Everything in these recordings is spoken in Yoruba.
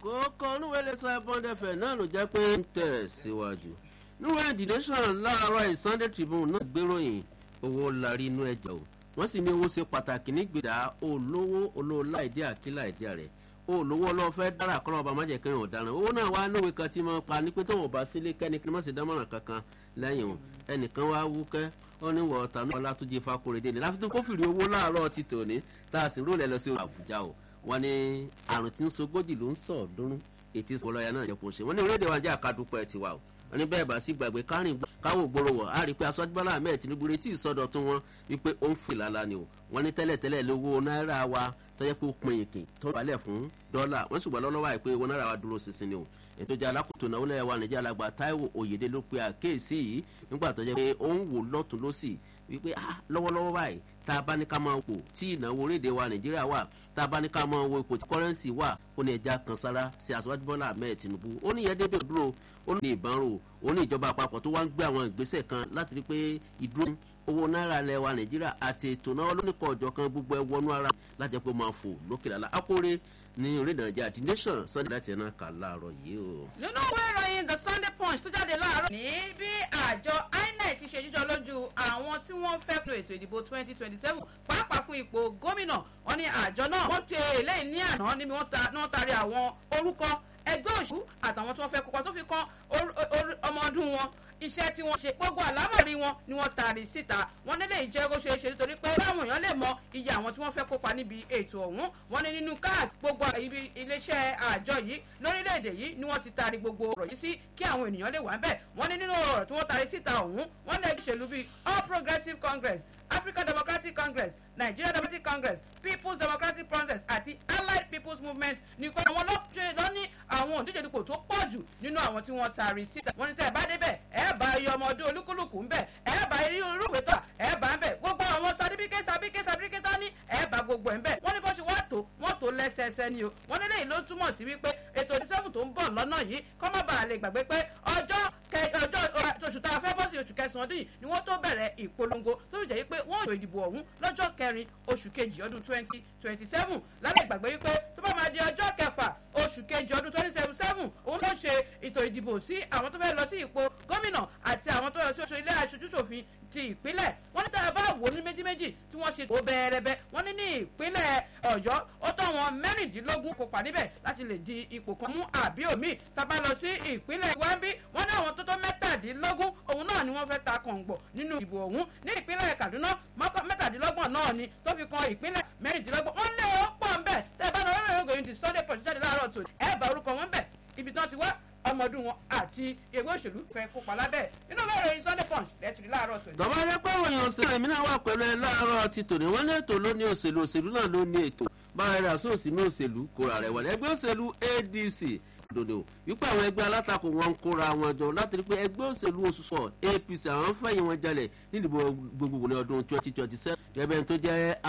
kókó onúwẹ̀lẹ̀ sábọ́n dẹ́fẹ̀ náà ló jẹ́ pé ń tẹ̀ síwájú níwèé the nation láàárọ̀ Sunday Tribune náà gbéròyìn owó larí inú ẹ̀jẹ̀ o wọ́n sì ní owó ṣe pàtàkì nígbèdà olówó olówó láìdí àkílà ìdí rẹ̀ olówó ọlọ́fẹ́ dára kọ́ ọba má jẹ́ kí wọ́n dáná owó náà wá níwèé kan tí mo pa ní pé tóun bá sílé kẹ́ni kí n má sì dámọ̀ràn kankan lẹ́yìn o ẹnìkan wá wúkẹ́ ó ní wọ́n ọ̀tá náà Ọlátúnjí Fákóredé ni láfi tó kó fìrí owó láàárọ̀ ti tòní tá a sì rólẹ̀ lọ sí Àbújá o wọ́n ní àrùn tí ń sogójì ló ń sọ̀ ọ̀ọ́dúnrún ètí ìsọ̀lọ́yà náà jẹ́ kó ṣe wọ́n ní orílẹ̀-èdè wa jẹ́ àkádúpẹ́ tiwa o wọ́n ní bẹ́ẹ̀ bá sí gbàgbé kárìn káwọ́ gbòòrò wọ̀ á rí i pé aṣọ́jú bọ́lá ahmed tinubu retí ìsọdọ̀tún wọn wípé ó ń fi làlá ni o wọ́n ní tẹ́lẹ̀tẹ́lẹ̀ lówó náírà wa tọ́jẹ́ pé ó pin ìkìn tó balẹ̀ fún dọ́là wọ́n ṣùgbọ́n lọ́wọ́ àìpé owó náírà wa dúró ṣinṣin ni o ètò ìjà alákòótó náà wọlé wa nàìjíríà alàgbà táíwò òyèdè ló pe àkéèsí yìí nígbà tó jẹ́ pé ó ń wò lọ́tún lọ́sì wípé lọ́wọ́lọ́wọ́ báyìí tá a bá ní ká máa wò tí ìnáwó orílẹ̀-èdè wa nàìjíríà wà tá a bá ní ká máa wo ipò tí kọ́rẹ́ǹsì wà ó ní ẹja kan sára sí aṣọ́jú bọ́lá ahmed tinubu ó ní ìyẹn débẹ̀ dúró ó ní ìbánrò ó ní ìjọba àpapọ̀ tó wá ń gbé àwọn ìgbésẹ̀ kan láti rí pé ìdúró owó náírà ilẹ̀ wa nàìjíríà àti ètò náà lónìkọ̀ ọ̀jọ̀ kan gbogbo ẹ̀ wọnú ara láti pé ó máa fò lókè lálá akóre ní orílẹ̀ nàìjíríà the nation sunday láti ẹ̀nà kà láàárọ̀ yìí o. nínú ìwé ìròyìn the sunday punch tó jáde láàárọ̀ ní bí àjọ inec ti ṣe jíjọ lójú àwọn tí wọ́n fẹ́ lo ètò ìdìbò twenty twenty seven pàápàá fún ipò gómìnà wọn ní àjọ náà wọ́n ṣe eléyìí ní àná níbi wọ́n taari àwọn orúkọ ẹgbẹ́ òṣù àtàwọn tí wọ́n fẹ́ kópa tó fi kan ọmọ ọdún wọn iṣẹ́ tí wọ́n ṣe gbogbo àlámọ̀rí wọn ni wọ́n taari síta wọ́n nílé ìjẹ́ kó ṣeé ṣe nítorí pé báwọn èèyàn lè mọ iye àwọn tí wọ́n fẹ́ kópa níbi ètò ọ̀hún wọ́n ní nínú káàdì gbogbo ibi iléeṣẹ́ àjọ yìí lórílẹ̀‐èdè yìí ni wọ́n ti taari gbogbo ọ̀rọ̀ yìí sí kí àwọn ènìyàn lè wà bẹ́ẹ̀ wọ́n ní nínú ọ̀rọ̀ tí wọ́n taari síta ọ̀hún wọ́n ní ìṣèlú bíi All Progressives Congress African Democratic Congress Nigeria Democratic Congress People's Democratic Congress àti Allied People's Movement nìkan àwọn ló ní àwọn òǹdíje dupò tó pọ̀ jù nínú àwọn tí wọ́n taari síta wọ́n ní tẹ́ ẹ bá débẹ̀ ẹ bá iye ọmọ ọdún olúkúlùkù ń bẹ̀ ẹ bá irú ìwé tó ẹ bá ń bẹ̀ gbogbo àwọn certificate certificate certificate ní ẹ bá gbogbo ẹ̀ ń bẹ̀ wọ́n ní bó ṣe wá tó wọ́n tó lẹ́sẹẹsẹ ni o wọ́n ní léyìí ló túmọ̀ sí wípé ètò ìdísẹ́fù tó ń bọ̀ lọ́nà yìí kọ́ má bàa lè gbàgbé pé ọjọ́ ọjọ́ oṣù tá a fẹ́ bọ́ sí oṣù kẹsàn-án ọdún yìí ni wọ́n tó bẹ̀rẹ̀ ìpolongo tó fi jẹ́ wípé wọ́n ètò ìdìbò ọ̀hún lọ́jọ́ kẹrin oṣù kejì ọdún twenty twenty seven lálẹ́ ìgbàgbé wípé tó bá máa di ọjọ́ kẹfà oṣù kejì ọdún twenty seven seven òun ló ṣe ètò ìdìbò sí àwọn tó fẹ́ lọ sí ipò gómìnà àti àwọn tó lọ sí oṣù ilé aṣojúṣòfin ti ìpínlẹ̀ wọ́n ní tá a bá wò ní méjì méjì tí wọ́n ṣe tó bẹ́ẹ̀rẹ́bẹ́ wọ́n ní ní ìpínlẹ̀ ọ̀yọ́ ó tó wọn mẹ́rìndínlógún kópa níbẹ̀ láti lè di ipò kan mú àbí òmí tá a bá lọ sí ìpínlẹ̀ wáńbí wọ́n ní àwọn tó tó mẹ́tàdínlógún òun náà ni wọ́n fẹ́ ta kọ̀ǹgbọ̀ nínú ìbò ọ̀hún ní ìpínlẹ̀ kaduna mẹ́tàdínlọ́gbọ̀n náà ni tó fi kan ìpínlẹ̀ mẹ́rìndínlọ́gbọ̀n wọ́n lé ó pọ̀ ńbẹ̀ tẹ́ ẹ bá lọ rẹ́rìn ògòyìn ti sunday punch jáde láàárọ̀ tòní ẹ bá orúkọ wọn bẹ̀ ibi tán ti wá ọmọdún wọn àti ẹgbẹ́ òṣèlú fẹ́ kópa lábẹ́ nínú ìwé ìròyìn sunday punch lẹ́tìrí láàárọ̀ tòní. tọ́ba jẹ́ pé òyìn òṣèlú èmi náà wà pẹ̀lú ẹ láàárọ̀ ti tòní wọ́n ní ètò ló ní òṣèlú òṣèlú náà ló ní ètò bára rẹ̀ àsóòsì ní òṣèlú kóra rẹ̀ wọlé ẹgbẹ́ òṣèlú adc dòdò wípé àwọn ẹgbẹ́ alátakò wọn ń kóra wọn jọ láti rí pé ẹgbẹ́ òṣèlú òṣùṣọ apc àwọn fẹ̀yìn wọn jalè nídìbò gbogbogbò ní ọdún twenty twenty seven ẹbẹ̀ tó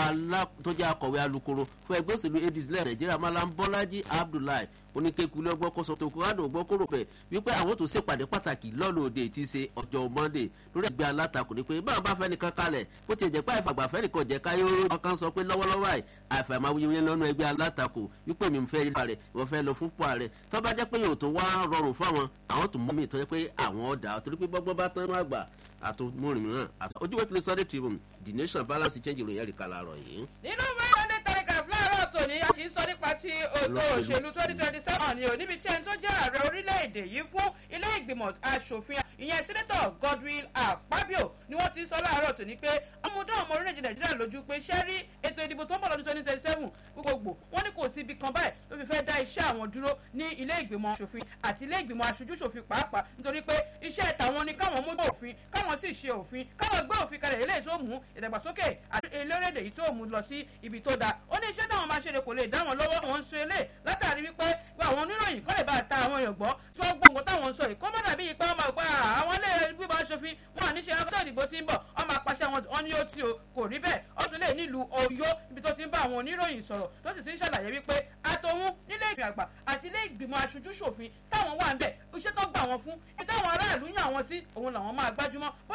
jẹ́ akọ̀wé alukoro fún ẹgbẹ́ òṣèlú adc lẹ́yìn nàìjíríà malam bọ́lájí abdullahi oníkékulé ọgbọ́n kọsọ tó kọ́rádò ọgbọ́n kóró pẹ̀ wípé àwọn tó ṣèpàdé pàtàkì lọ́lọ́ọ̀dẹ tí í ṣe ọjọ́ monday lórí ẹgbẹ́ alátakò ni pé báwọn bá fẹ́ nìkan kalẹ̀ bó ti jẹ́ pé àìfàgbà fẹ́ nìkan jẹ́ káyọ̀ ọ̀rọ̀ kan sọ pé lọ́wọ́lọ́wọ́ àì àìfàmà wíwí lọ́nà ẹgbẹ́ alátakò wípé mi fẹ́ yípa rẹ̀ wọ́n fẹ́ lọ fún pọ̀ rẹ̀ tó bá jẹ́ pé yóò tó wá rọrùn fún àwọn àwọn tó mú mi tó jẹ́ pé àwọn ọ̀dà torí pé gbọ́gbọ́ bá tán àgbà àtúmọ̀rìn mìíràn ojú wẹ́pẹ́lẹ́ sunday tribune the nation balance change ìròyìn ẹ̀rí kalẹ̀ àrọ̀ yìí. nínú sunday telegraph láàárọ̀ tòní a sì ń sọ nípa ti ètò òṣèlú twenty twenty seven ni ò níbi tí ẹni tó jẹ́ ààrẹ orílẹ̀-èdè yìí fún ilé ìgbìmọ̀ asòfin ìyẹn sẹ́nẹ́tọ̀ Godwill Akpabio ni wọ́n ti ń sọ láàárọ̀ tòní pé ọmọdé ọmọ orílẹ̀-èdè Nàìjíríà lójú pé ṣẹ́ rí ètò ìdìbò tó ń bọ̀ lọ́dún twenty twenty seven gbogbogbò wọ́n ní kò sí ibi kan báyìí ló fi fẹ́ dá iṣẹ́ àwọn dúró ní ilé ìgbìmọ̀ asòfin àti ilé ìgbìmọ̀ aṣojúṣòfin pàápàá nítorí pé iṣẹ́ tàwọn ni káwọn mú òfin káwọn sì ṣe òfin káwọn gbé òfin kalẹ̀ eléyìí tó mú ìdàgbàsókè àti ilé-orílẹ̀ yìí tó mú lọ sí ibi tó dáa ó ní iṣẹ́ táwọn máa ṣe kò lè dá wọn lọ́wọ́ wọn ń sọ eléyìí látàrí wípé àwọn oníròyìn kọ́ lè bá ta àwọn èèyàn gbọ́ tí wọ́n gbọ́ nǹkan táwọn ń sọ yìí kó má dàbí ipa ọmọ ìpa àwọn ilé gbígbà aṣòfin wọn àníṣe afẹ́ ìdìbò tí ń bọ̀ ọmọ apàṣẹ wọn ní ó tí o kò rí bẹ́ẹ̀ ó tún lè nílùú Ọ̀yọ́ ibi tó ti ń bá àwọn oníròyìn sọ̀rọ̀ tó sì ti ń ṣàlàyé wípé àtòun nílé ìfìn àgbà àti ilé ìgbìmọ̀ aṣojú ṣòfin táwọn wà ń bẹ̀ iṣẹ́ tó gbà wọn fún ibi táwọn aráàlú yàn wọn sí òun làwọn máa gbájúmọ́